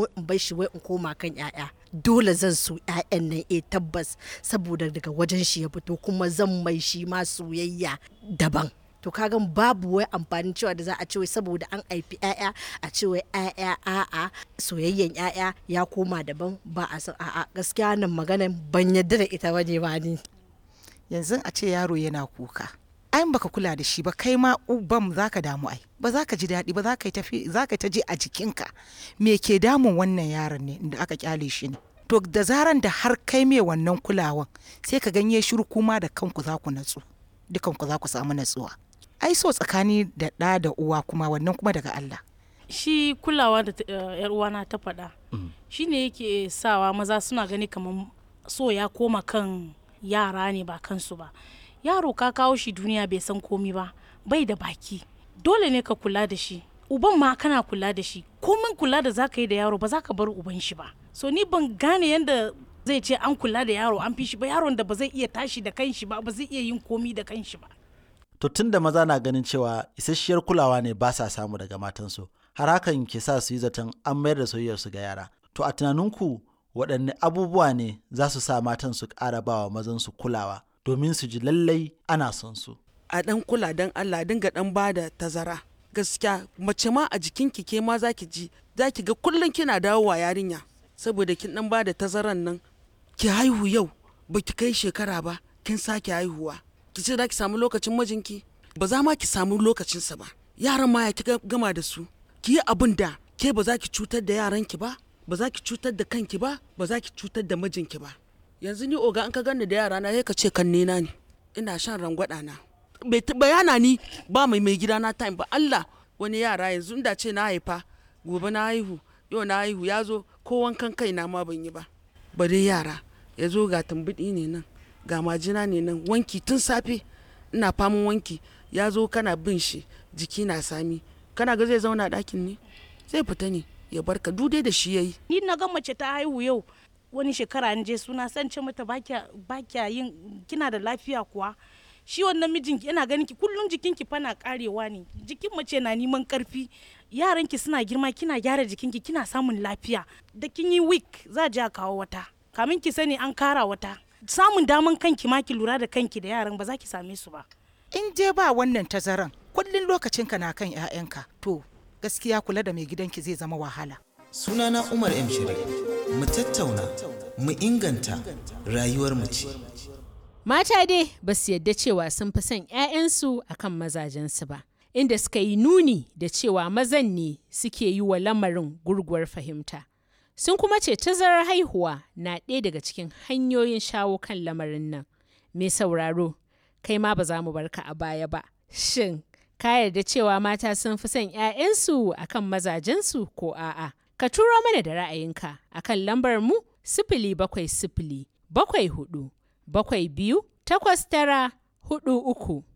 ko in bar shi wai in koma kan 'ya'ya dole zan so 'ya'yan nan eh tabbas saboda daga wajen shi ya fito kuma zan mai shi ma soyayya daban to kagan babu wai amfanin cewa da za a ce wai saboda an haifi 'ya'ya a ce wai 'ya'ya a'a soyayyen 'ya'ya ya koma daban ba a san a'a gaskiya nan maganan ban yadda da ita bane ba ni yanzu a ce yaro yana kuka ai baka kula da shi ba kai ma uban za ka damu ai ba za ka ji daɗi ba za ka tafi za ka ta je a jikinka me ke damun wannan yaron ne da aka kyale shi ne to da zaran da har kai mai wannan kulawan sai ka ganye shiru kuma da kanku za ku natsu dukanku za ku samu natsuwa ai so tsakani da ɗa da uwa kuma wannan kuma daga Allah shi kulawa da yar uwana ta faɗa shi ne yake sawa maza suna gani kamar so ya koma kan yara ne ba kansu ba yaro ka kawo shi duniya bai san komi ba bai da baki dole ne ka kula da shi uban ma kana kula da shi komin kula da za ka yi da yaro ba za ka bar uban shi ba so ni ban gane yadda zai ce an kula da yaro an fi shi ba yaron da ba zai iya tashi da kanshi ba ba zai iya yin komi da kanshi ba to tun da maza na ganin cewa isasshiyar kulawa ne ba sa samu daga matansu har hakan ke sa su yi zaton an mayar da soyayyarsu ga yara to a tunaninku waɗanne abubuwa ne za su sa matan su ƙara ba wa mazan su kulawa domin su ji lallai ana son su a dan kula dan Allah dinga dan bada tazara gaskiya mace ma a jikinki ke ma zaki ji zaki ga kullum kina dawowa yarinya saboda kin dan bada tazaran nan ki haihu yau baki kai shekara ba kin sake haihuwa ki ce za ki samu lokacin mijinki ba za ma ki samu lokacinsa ba yaran ma ya ki gama da su ki yi abin da ke ba za ki cutar da yaranki ba ba za ki cutar da kanki ba ba za ki cutar da mijinki ba yanzu ni oga an ka gani da yara na sai ka ce kan nena ne ina shan rangwada na bai bayana ni ba mai mai gida na time ba Allah wani yara yanzu inda ce na haifa gobe na haihu yau na haihu ya zo ko wankan kai na ma ban yi ba bare yara ya zo ga tambaɗi ne nan ga majina ne nan wanki tun safe ina faman wanki ya zo kana bin shi jiki na sami kana ga zai zauna ɗakin ne zai fita ne ya barka dude da shi yayi ni na ga mace ta haihu yau wani shekara an je suna san ce mata ba kya yin kina da lafiya kuwa shi wannan mijinki yana ganin ki kullum jikinki fana karewa ne jikin mace na neman karfi yaranki suna girma kina gyara jikinki kina samun lafiya da kin yi week za a kawo wata kamin ki sani an kara wata samun daman kanki ma ki lura da kanki da yaran ba za ki same su ba in je ba wannan tazaran kullum lokacinka na kan 'ya'yanka to gaskiya kula da mai gidanki zai zama wahala sunana umar m shiri mu tattauna mu inganta rayuwar mu ce mata dai ba su yadda cewa sun fi son 'ya'yansu akan mazajensu ba inda suka yi nuni da cewa mazan ne suke yi wa lamarin gurguwar fahimta sun kuma ce tazarar haihuwa na ɗaya daga cikin hanyoyin shawo kan lamarin nan mai sauraro kai ma ba za mu barka a baya ba shin ka yarda cewa mata sun fi son 'ya'yansu akan mazajensu ko a'a ka turo mana da ra'ayinka akan lambar mu sifili bakwai sifili bakwai hudu bakwai biyu takwas tara hudu uku